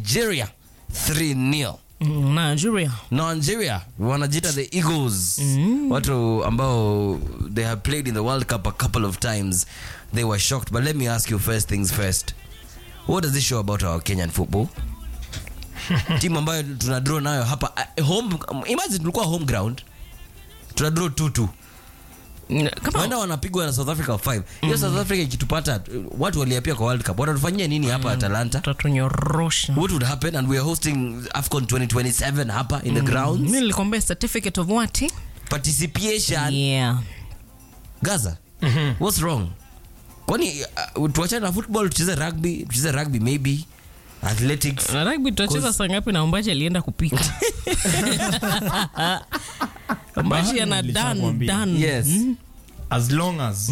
nigeria 3-0 Mm, Nigeria. nigeria wanajita the eagles watu ambao they have played in the world cup a couple of times they were shocked but let me ask you first things first what does this show about our kenyan football timu ambayo tuna draw nayo hapa uh, home imagine tulikuwa home ground tuna draw 2-2 Mm, Kama waenda wanapigwa na south africa 5 hiyo south africa ikitupata uh, watu waliapia kwa world cup watatufanyia nini hapa atalanta tatunyorosha. what would happen and we are hosting afcon 2027 hapa in the grounds Mimi nilikwambia certificate of what? participation Yeah. gaza what's wrong kwani uh, tuachane na football tucheze rugby tucheze rugby maybe athletics Na rugby tutacheza saa ngapi na Ombachi alienda kupika? Ombachi ana dan nilishakwambia. dan. yes as long as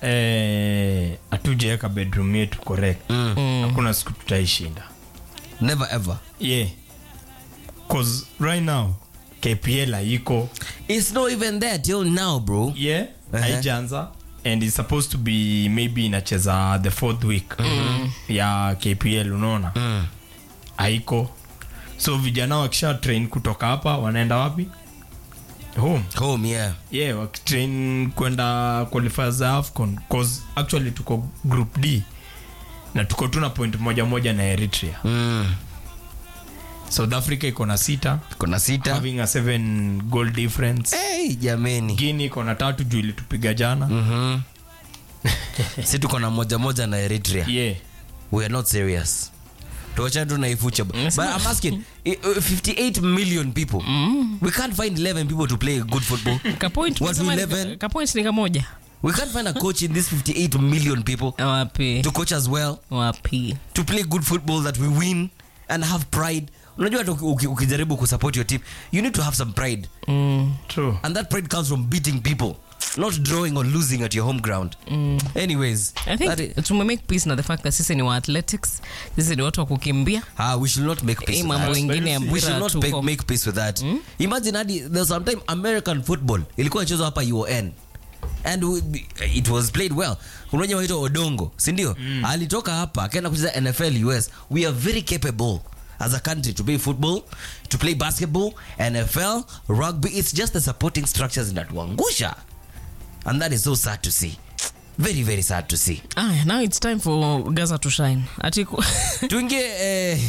eh, hatujaweka bedroom yetu correct hakuna siku tutaishinda never ever yeah cause right now kpl haiko it's not even there till now bro yeah Uh-huh. haijaanza and it's supposed to be maybe inacheza the fourth week ya kpl unaona haiko so vijana wakisha train kutoka hapa wanaenda wapi home home yeah yeah wakitrain kwenda qualifiers za afcon cause actually tuko group d na tuko tu na point moja moja na eritrea mm. south africa iko na sita kuna sita having a seven goal difference hey, jameni guini iko na tatu juu ilitupiga jana mm-hmm. si tuko na moja moja na eritrea yeah we are not serious tuachane tu na ifucha but i'm asking i- uh, 58 million people we can't find 11 people to play good football Kapoint Watu unasema ni- 11? kapoint ni kamoja. we can't find a coach in this 58 million people Wapi? to coach as well Wapi? to play good football that we win and have pride unajua hata uki- uki- ukijaribu kusupport your team you need to have some pride Mm. true and that pride comes from beating people not drawing or losing at your home ground anyways I that think i- tume make peace na the fact that sisi ni wa athletics, sisi ni watu wa kukimbia. ah, we should not make peace Hii with mambo that. ingine ya we should mpira not make, tuko. make peace with that imagine hadi there's sometime american football ilikuwa inachezwa hapa uon and we, it was played well unaja waitwa odongo sindio alitoka hapa akaenda kucheza nfl us we are very capable as a country to play football to play basketball nfl rugby it's just the supporting structures inatuangusha and that is so sad to see very very sad to see Ah, now it's time for Gaza to shine. Ati ku- tuingie eh,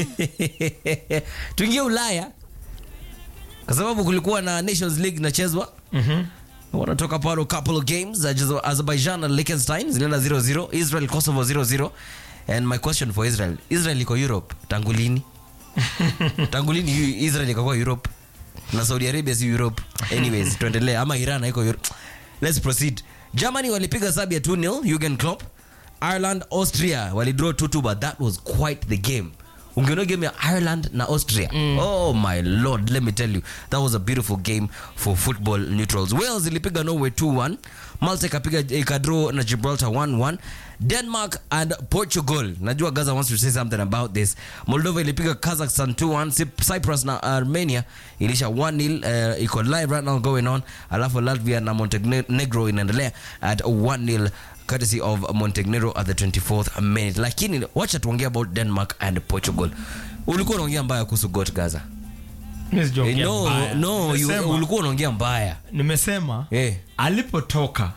tuingie ulaya kwa sababu kulikuwa na nations league inachezwa wanatoka pale couple of games Azerbaijan- azerbaijan na liechtenstein zinaenda 0-0 israel kosovo 0-0 and my question for israel israel iko europe tangu lini tangu lini yu- israel ikakuwa europe na saudi arabia si europe anyways tuendelee ama iran haiko europe let's proceed germany walipiga sabia 2-0 Jurgen Klopp ireland austria walidraw 2-2 but that was quite the game ungeona game ya ireland na austria oh my lord let me tell you that was a beautiful game for football neutrals wales ilipiga norway 2-1 malta ikapiga ikadraw na gibraltar 1-1 denmark and portugal najua gaza wants to say something about this moldova ilipiga kazakhstan 2-1 Cyp- cyprus na armenia ilisha 1-0 uh, iko live right now going on alafu latvia na montenegro inaendelea at 1-0 courtesy of montenegro at the 24th minute lakini wacha tuongea about denmark and portugal ulikuwa unaongea mbaya kuhusu got gaza Mimi Eh, sijaongea no, mbaya. no you, Nimesema- ulikuwa unaongea mbaya nimesema Eh. alipotoka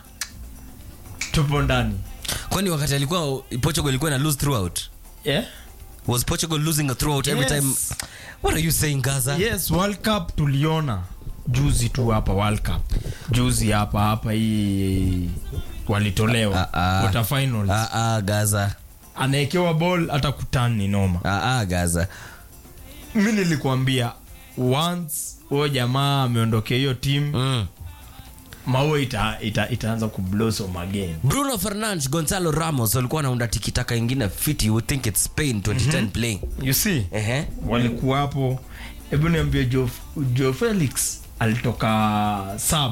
tupo ndani kwani wakati alikuwa portugal ilikuwa na lose throughout yeah? was portugal losing throughout every Yes. time what are you saying gaza yes world cup tuliona juzi tu hapa world cup juzi hapa hapa hii walitolewa Ah, ah. quarter finals ah, ah, gaza anaekewa ball hata kutani ni noma ah, ah, gaza mi nilikuambia once huyo jamaa ameondokea hiyo team mm. maua ita, ita, itaanza kublossom again bruno fernandes gonzalo ramos walikuwa wanaunda tikitaka ingine fit you would think it's spain 2010 playing you see Ehe. walikuwa hapo hebu niambia jo, jo felix alitoka sub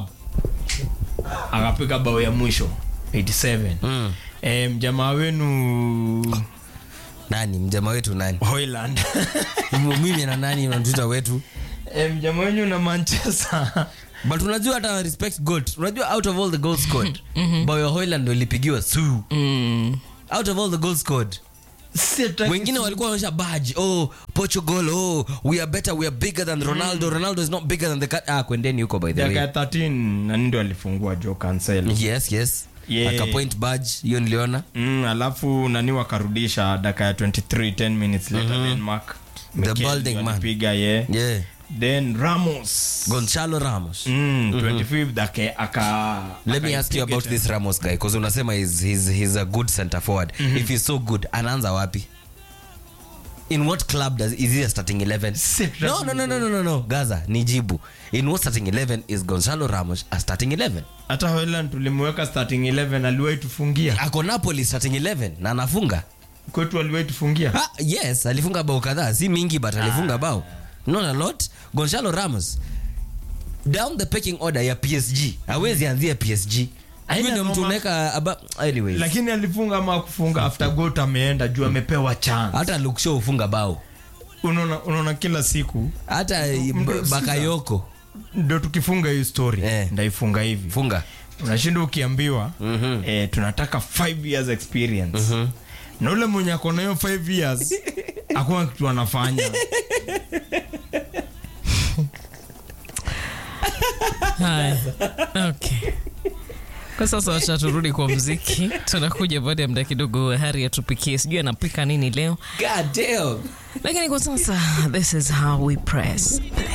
akapiga bao ya mwisho 87 Mm. e, mjamaa wenu nani mjama wetu nani hoyland mimi na nani mtuta wetu e, mjamaa wenyu na manchester but unajua hata respect goat unajua out of all the goals scored bao ya hoyland ndo ilipigiwa su Mm. out of all the goals scored wengine walikuwa wanaonyesha badge oh portugal oh we are better we are bigger than ronaldo ronaldo is not bigger than the cat ah kwendeni huko by the dakika ya way 13 nani ndio alifungua jo cancel yes yes Yeah. akapoint badge hiyo niliona mm, alafu nani wakarudisha dakika ya 23 10 minutes later denmark The Mikel balding ndio man. alipiga ye yeah then ramos gonzalo ramos mm, 25 dake aka let me ask you akaipiga about tena. this ramos guy because unasema he's, he's, he's a good center forward if he's so good anaanza wapi in what club does is he a starting 11 Sit no no no no no no no gaza nijibu in what starting 11 is gonzalo ramos a starting 11 hata Haaland tulimweka starting 11 aliwahi tufungia ako napoli starting 11 na anafunga kwetu aliwahi tufungia ah, yes alifunga bao kadhaa si mingi but alifunga bao not a lot gonzalo ramos down the pecking order ya psg awezi anzia psg Haina Huyo ndio mtu noma. unaweka aba anyways lakini alifunga ama kufunga after got ameenda juu amepewa chance hata lukshow ufunga bao unaona unaona kila siku hata Mdo- B- bakayoko ndo tukifunga hii story Eh. ndaifunga hivi funga unashinda ukiambiwa eh, tunataka 5 years experience na ule mwenye ako nayo 5 years akuna kitu anafanya Haya. Okay. Kwa sasa wacha turudi kwa mziki. Tunakuja baada ya muda kidogo, Hari atupikie, sijui anapika nini leo, god damn lakini kwa sasa, this is how we press play.